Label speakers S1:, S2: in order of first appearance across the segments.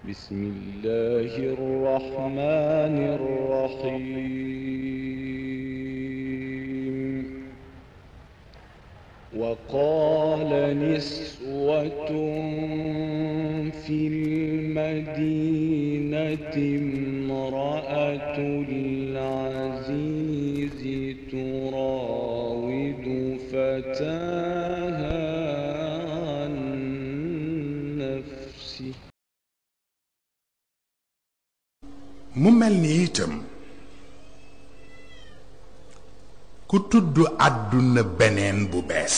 S1: بسم الله الرحمن الرحيم وقال نسوة في المدينة امرأة العزيز تراود فتاها عن نفسه
S2: mu mel ni itam ku tudd àdduna beneen bu bees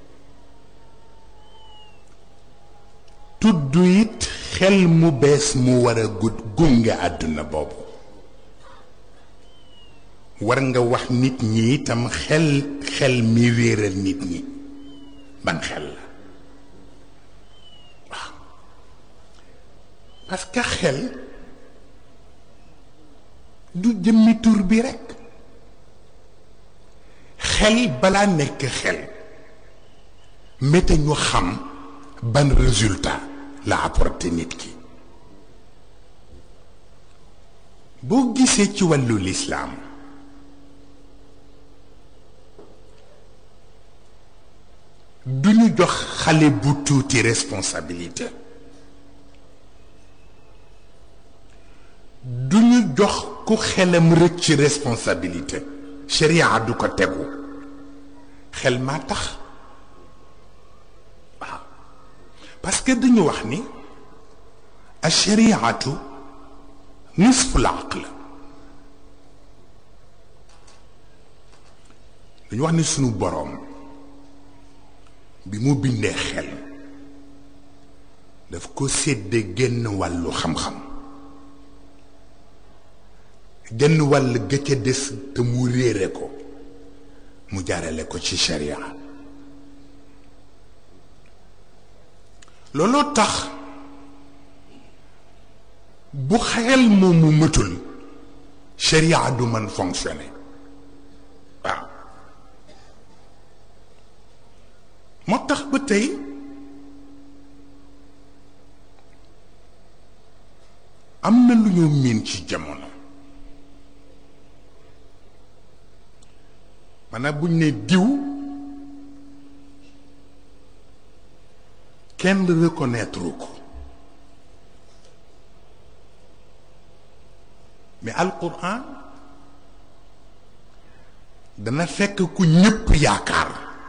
S2: tudd it xel mu bees mu war a gud gunge àdduna boobu war nga wax nit ñi itam xel xel mi réeral nit ñi ban xel la waaw parce que xel du jëmmi tur bi rekk xel balaa nekk xel méte ñu xam ban résultat la apporté nit ki boo gisee ci wàllu lislaam du ñu jox xale bu tuuti responsabilité du ñu jox ku xelam rëcc responsabilité sharia du ko tegu xel maa tax waaw parce que dañu wax ni ashariatu nisful aql dañu wax ni sunu boroom bi mu bindee xel daf ko sédde génn wàllu xam-xam genn wàll ga ca des te mu réere ko mu jaarale ko ci sharia looloo tax bu xel moomu mëtul sharia du mën fonctionner waaw moo tax ba tey am na lu ñu miin ci jamono maanaam buñ ne diw kenn reconnaître ko mais alquran dana fekk ku ñëpp yaakaar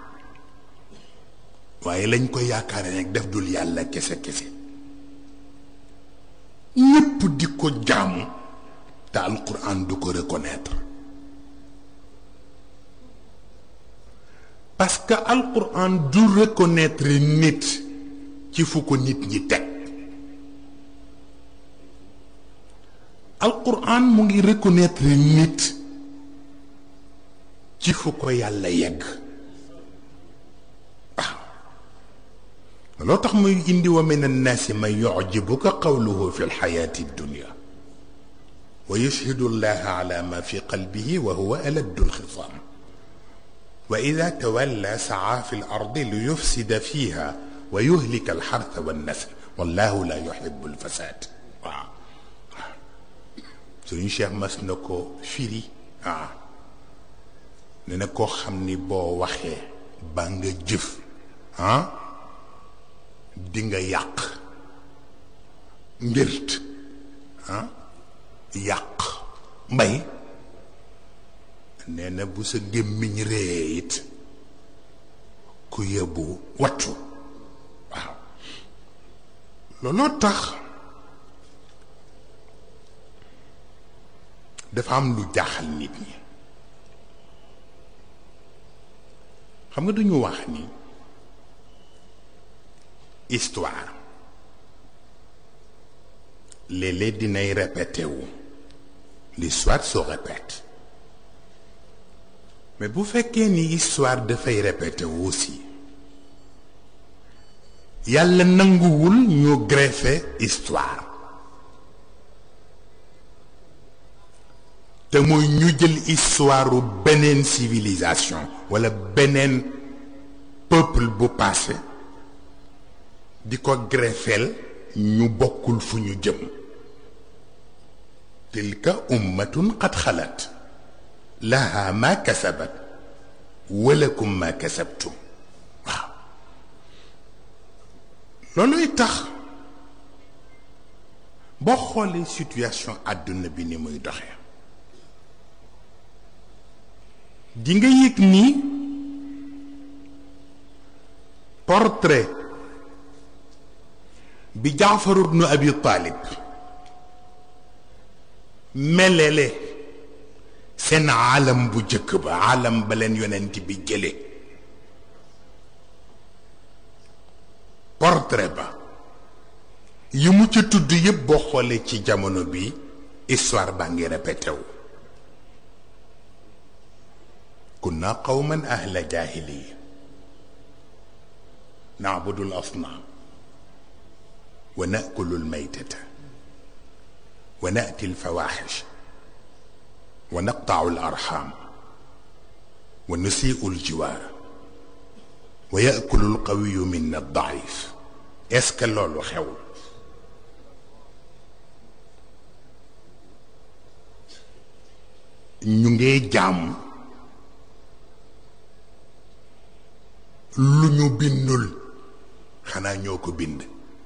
S2: waaye lañ ko yaakaare nag def dul yàlla kese kese ñëpp di ko jaamu te alquran du ko reconnaître parce que alquran du reconnaître nit ci fu ko nit ñi teg alquran mu ngi reconnaître nit ci fu ko yàlla yegg waaw loo tax muy indi wa min annaasi man yucjibuka qawluhu fi lxayaati dunia wa yushhidu allaha ala ma fi qalbihi wa huwa aladdu lxisaam وإذا تولى سعى في الأرض ليفسد فيها ويهلك الحرث والنسل والله لا يحب الفساد waaw suñu cheikh mas na ko firi waaw ne na koo xam ni boo waxee ba nga jëf ah di nga yàq mbirt ah yàq mbay nee na bu sa gémmiñ ree it ku yebbu wattu waaw looloo tax dafa am lu jaaxal nit ñi xam nga duñu wax ni histoire léeg-léeg dinay répété wu l'histoire se répète mais bu fekkee ni histoire dafay répété wu aussi yàlla nanguwul ñu greffé histoire te mooy ñu jël histoire beneen civilisation walla beneen peuple bu passé di ko greffeel ñu bokkul fu ñu jëm tilka ummatun qad xalat laha ma kasabat walakum ma kasabtum waaw looluy tax boo xoolee situation àdduna bi ni muy doxee di nga yëg ni portrait bi Jaafar ibnu Abi Talib melele seen aalam bu jëkk ba aalam ba leen yonent bi jële portrait ba yi mu ca tudd yépp boo xoolee ci jamono bi histoire baa ngi répété wu kunna qawman ahla jahiliya na'budu al-asnam wa na'kulu al-maytata wa na'ti al-fawahish wa naqta'u al-arham wa nusi'u al-jiwar wa ya'kulu al-qawiyyu minna ad-da'if est-ce que loolu xewul ñu ngee jaamu lu ñu bindul xanaa ñoo ko bind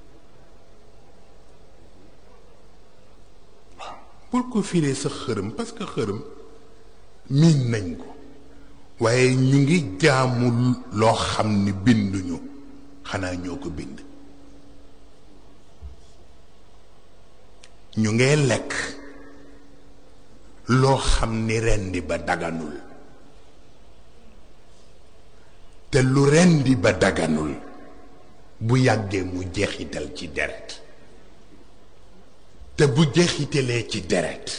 S2: waaw bul ko firee sa xërëm parce que xërëm miin nañ ko waaye ñu ngi jaamu loo xam ni binduñu xanaa ñoo ko bind ñu ngee lekk loo xam ni rendi ba daganul te lu rendi ba daganul bu yàggee mu jeexital ci deret te bu jeexitalee ci deret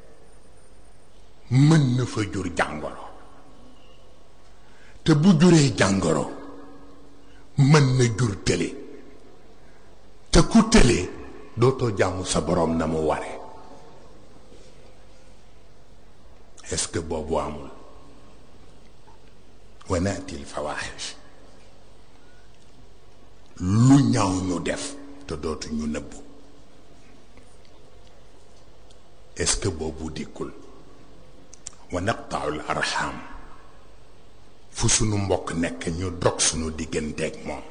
S2: mën na fa jur jàngoro te bu juree jàngoro mën na jur tële te ku tële dootoo jaamu sa boroom na mu ware est-ce que boobu amul wa naati alfawaxish lu ñaaw ñu def te dootu ñu nëbbu est-ce que boobu dikkul wa naqta'u al arham fu sunu mbokk nekk ñu dog sunu digganteeg moom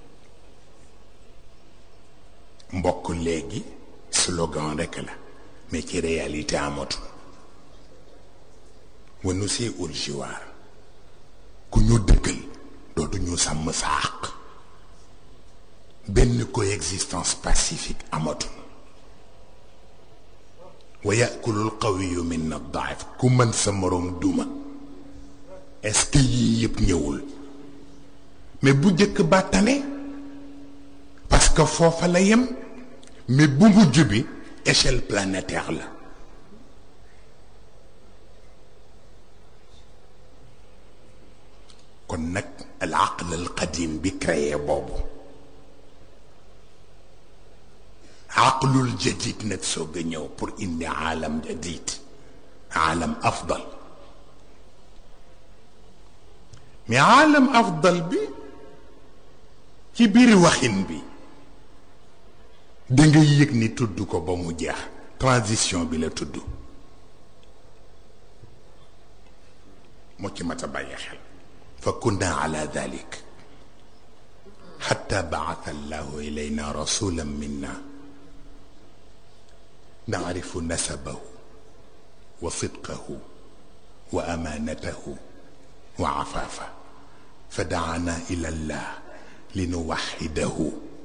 S2: mbokk léegi slogan rekk la mais ci réalité amatul wa nusi'u al jiwaar ku ñu dëggal dootu ñu sàmm sa àq benn coexistence pacifique amatul wa yakulu al qawiyu minna daif ku mën sa moroom duma est-ce que yii yëpp ñëwul mais bu njëkk ba tane parce que foofa la yem mais bu mujj bi échelle planétaire la kon nag al aql al qadim bi créé boobu aqlul jadid nag soog a ñëw pour indi aalam jadid aalam afdal mais aalam afdal bi ci biir waxin bi da nga yëg ni tudd ko ba mu jeex transition bi la tudd moo ci mat a bàyyi xel فكنا على ذلك حتى بعث الله إلينا رسولا منا نعرف نسبه وصدقه وأمانته وعفافه فدعانا إلى الله لنوحده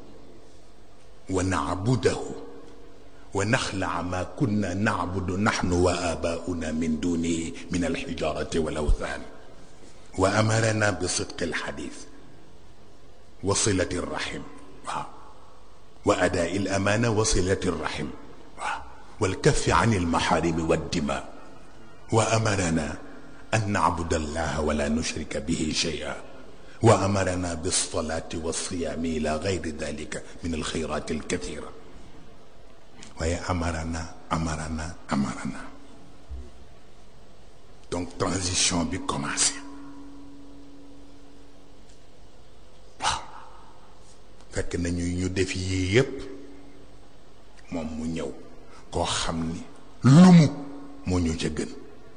S2: ونعبده ونخلع ما كنا نعبد نحن وآباؤنا من دونه من الحجارة والأوثان وأمرنا بصدق الحديث وصلة الرحم وأداء الأمانة وصلة الرحم والكف عن المحارم والدماء وأمرنا أن نعبد الله ولا نشرك به شيئا وأمرنا بالصلاة والصيام إلى غير ذلك من الخيرات الكثيرة ويأمرنا أمرنا أمرنا donc transition bi commencé fekk nañu ñu def yii yépp moom mu ñëw koo xam ni lumu moo ñu ca gën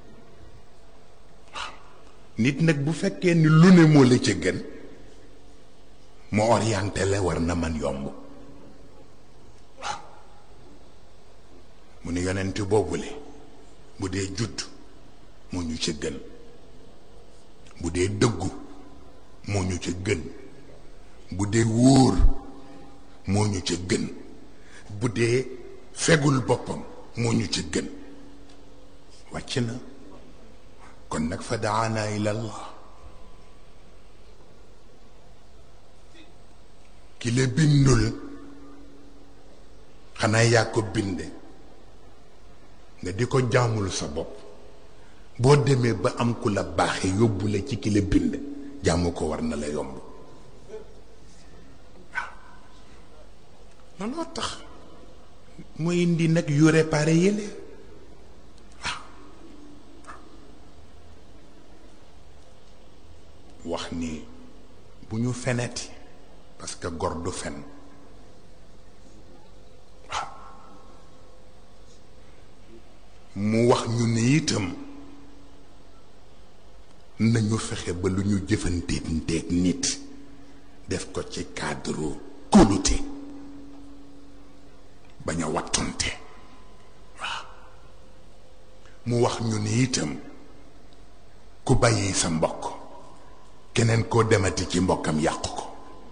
S2: waaw nit nag bu fekkee ni lu ne moo la ca gën mu orienté la war na man yomb waaw mu ne yonent boobule bu dee judd moo ñu ca gën bu dee dëggu moo ñu ca gën bu dee wóor moo ñu ca gën bu dee fegul boppam moo ñu ca gën wàcc na kon nag fa daana ila allah ki la bindul xanaa yaa ko binde nga di ko jaamul sa bopp boo demee ba am ku la baaxe yóbbu la ci ki la bind jaamu ko war na la yomb waaw looloo tax mooy indi nag yu réparé yële waaw wax ni bu ñu feneti parce que gor du fen waaw mu wax ñu ne itam nañu fexe ba lu ñu jëfanteeg nteeg nit def ko ci cadre kóolute bañ a wattonte waaw mu wax ñu ne itam ku bàyyi sa mbokk keneen koo demati ci mbokkam yàqu ko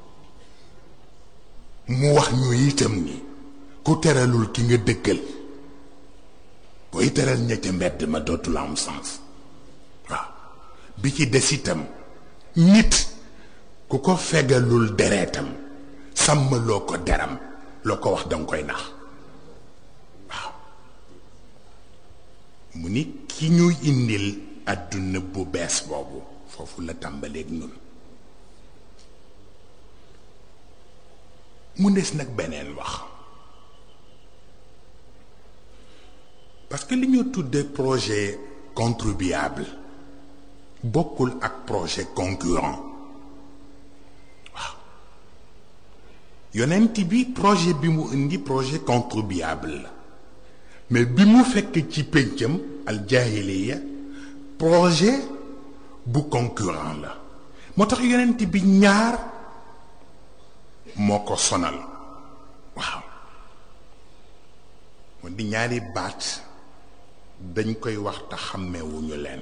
S2: mu wax ñu itam ni ku teralul ki nga dëkkal booy teral ña ca mbedd ma dootul am sens waaw bi ci des itam nit ku ko fegalul deretam sàmmaloo ko deram loo ko wax danga koy nax waaw mu ni ki ñu indil àdduna bu bees boobu foofu la tàmbaleeg nun mu des nag beneen wax parce que li ñu tuddee projet contribuable bokkul ak projet concurrent waaw yonent bi projet bi mu indi projet contribuable la mais bi mu fekk ci péncam al jaahiliya projet bu concurrent la moo tax yonent bi ñaar moo ko sonal waaw moo di ñaari baat dañ koy wax te xàmmewuñu leen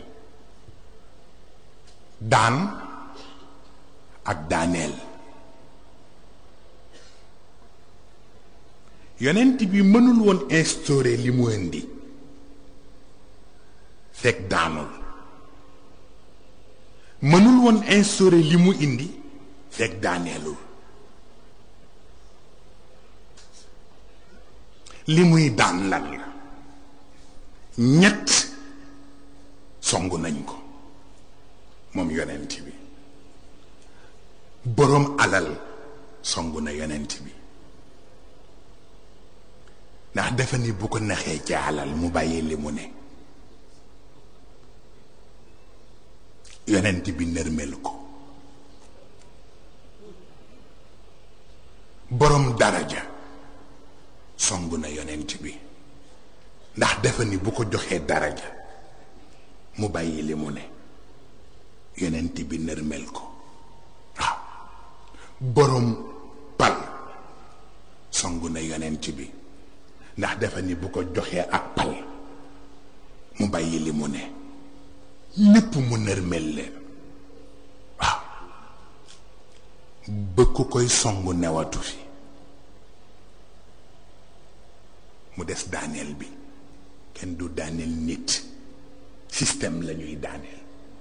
S2: daan ak daaneel yonent bi mënul woon instaurer li mu indi fekk daanul mënul woon instaurer li mu indi fekk daaneelul li muy daan lan la ñett songu nañ ko moom yonent bi boroom alal songu na yonent bi ndax dafa ni bu ko naxee ci alal mu bàyyi li mu ne yonent bi nërmel ko boroom daraja songu na yonent bi ndax dafa ni bu ko joxee daraja mu bàyyi li mu ne yonent bi nërmel ko waaw boroom pal songu na yonent bi ndax dafa ni bu ko joxee ak pal mu bàyyi li mu ne ñépp mu nërmel leen waaw ba ku koy songu newatu fi mu des daaneel bi kenn du daaneel nit système la ñuy daaneel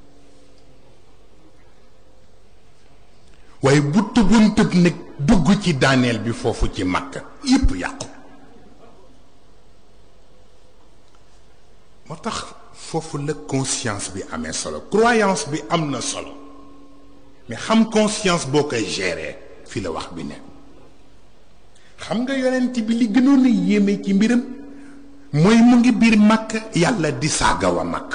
S2: waaye bu tëboon tëb nag dugg ci daaneel bi foofu ci makka yépp yàqu moo tax foofu la conscience bi amee solo croyance bi am na solo mais xam conscience boo koy gérer fi la wax bi ne xam nga yonent bi li gënoon a yéeme ci mbiram mooy mu ngi biir màkk yàlla di saaga wa màkk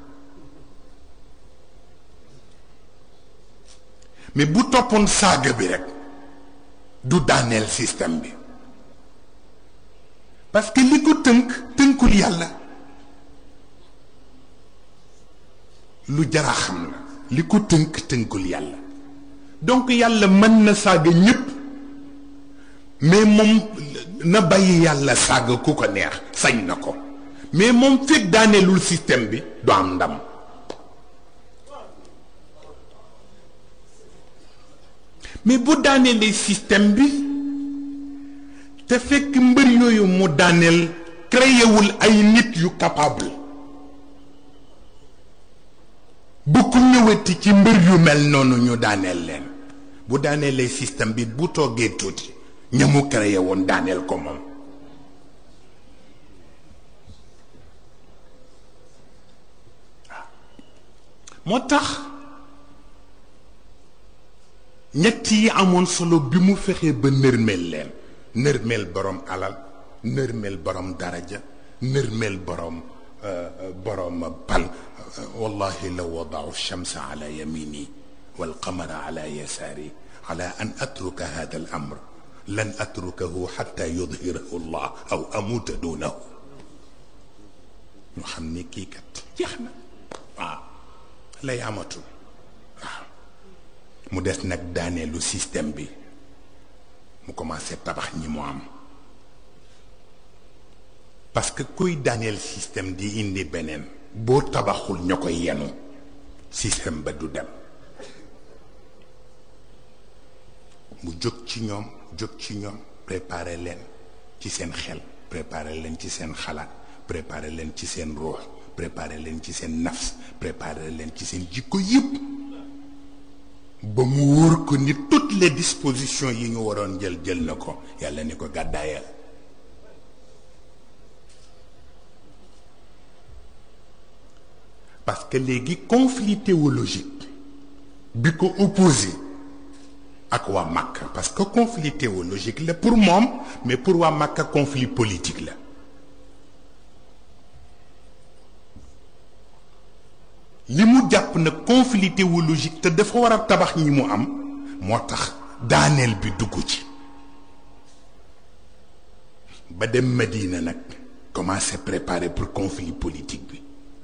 S2: mais bu toppoon saaga bi rek du daaneel système bi parce que li ko tënk tënkul yàlla lu jara xam la li ko tënk tënkul yàlla donc yàlla mën na saaga ñépp mais moom na bàyyi yàlla saaga ku ko neex sañ na ko mais moom fekk daaneelul système bi du am ndam mais bu daaneelee système bi te fekk mbër yooyu mu daaneel créewul ay nit yu capable bu ku ñëwati ci mbër yu mel noonu ñu daaneel leen bu daaneelee système bi bu toogee tuuti ña mu créé woon daaneel ko moom moo tax ñett yi amoon solo bi mu fexee ba nërmeel leen nërmeel borom alal nërmeel borom daraja nërmeel borom borom pal wallahi law wadau shamsa ala yamini والقمر على يساري على أن أترك هذا الأمر لن أتركه حتى يظهره الله أو أموت دونه ñu xam ni kii kat jeex na waaw lay amatul waaw mu des nag daaneelu système bi mu commencé tabax ñi mu am parce que kuy daaneel système di indi beneen boo tabaxul ña koy yenu système ba du dem mu jóg ci ñoom jóg ci ñoom préparer leen ci seen xel préparer leen ci seen xalaat préparer leen ci seen ruux préparer leen ci seen nafs préparer leen ci seen jikko yépp ba mu wóor ko ni toutes les dispositions yi ñu waroon jël jël na ko yàlla ni ko gàddaayal parce que léegi conflit théologique bi ko opposé ak waa Makka parce que conflit théologique la pour moom mais pour waa Makka conflit politique la li mu jàpp na conflit théologique te dafa war a tabax ñi mu am moo tax daaneel bi dugg ci ba dem Medina nag commencé préparer pour conflit politique bi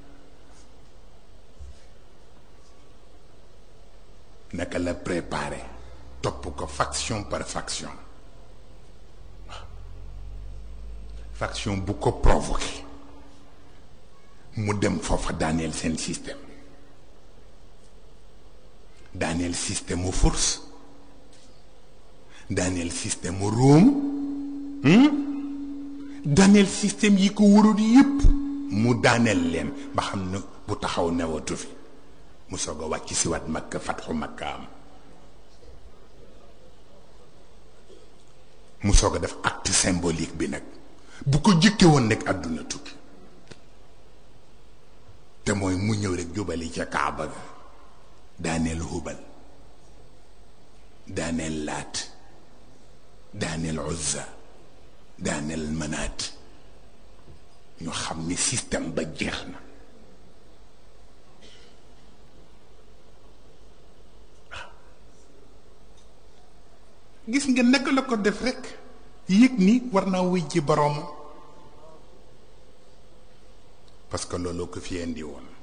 S2: naka la préparer topp ko faction par faction faction bu ko provoqué mu dem foofa daaneel seen système daaneel système mu force daaneel système mu Rome daaneel système yi ko waroon yépp mu daaneel leen ba xam ne bu taxaw newatu fi mu soog a wàcc si wat makka fatxu makka am mu soog a def acte symbolique bi nag bu ko jëkke woon nekk àdduna tukki te mooy mu ñëw rek jubali ca kaaba ga daaneel hubal daaneel laat daaneel uzza daaneel manaat ñu xam ni système ba jeex na gis nga naka la ko def rekk yëg ni war naa wuy ji boroom parce que loolu ko fi indi woon